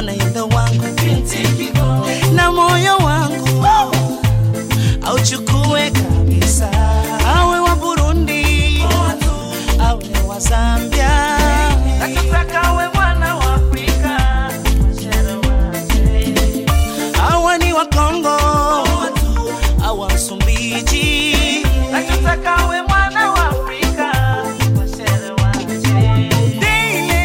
anaenda wangu na moyo wangu auchukue kabisa, awe wa Burundi awe wa Zambia, nataka awe mwana wa Afrika, awe ni wa Kongo awa Msumbiji, nataka awe mwana wa Afrika, washere wanje Dile,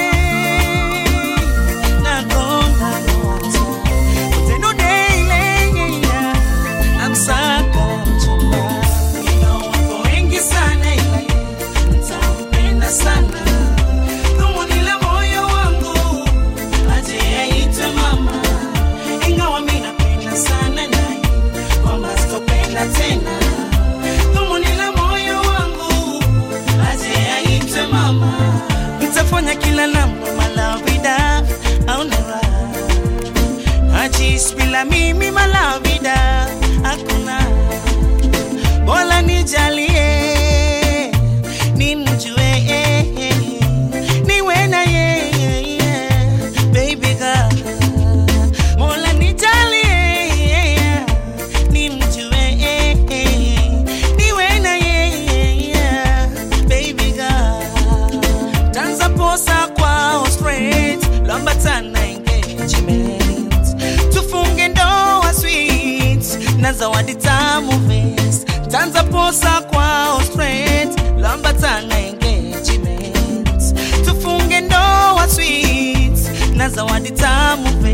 nakonda nota, utendo dile, namsaka mchumba. Ingawa wapo wengi sana ila nitampenda sana. Dhumuni la moyo wangu, aje aitwe mama. Ingawa mi napenda sana naye, kwamba sitopenda tena. Dhumuni la moyo wangu, aje aitwe mama. Nitafanya kila namna malavida aonera Achis bila mimi malavida hakuna Bola nijalie nimjue niwe na yeye baby girl Mola nijalie nimjue niwe na yeye baby girl tanza posa kwao straight lambatana engagement tufunge ndoa sweet na zawadi tamu vest tanza posa kwao straight lambatana engagement tufunge ndoa sweet na zawadi tamu vest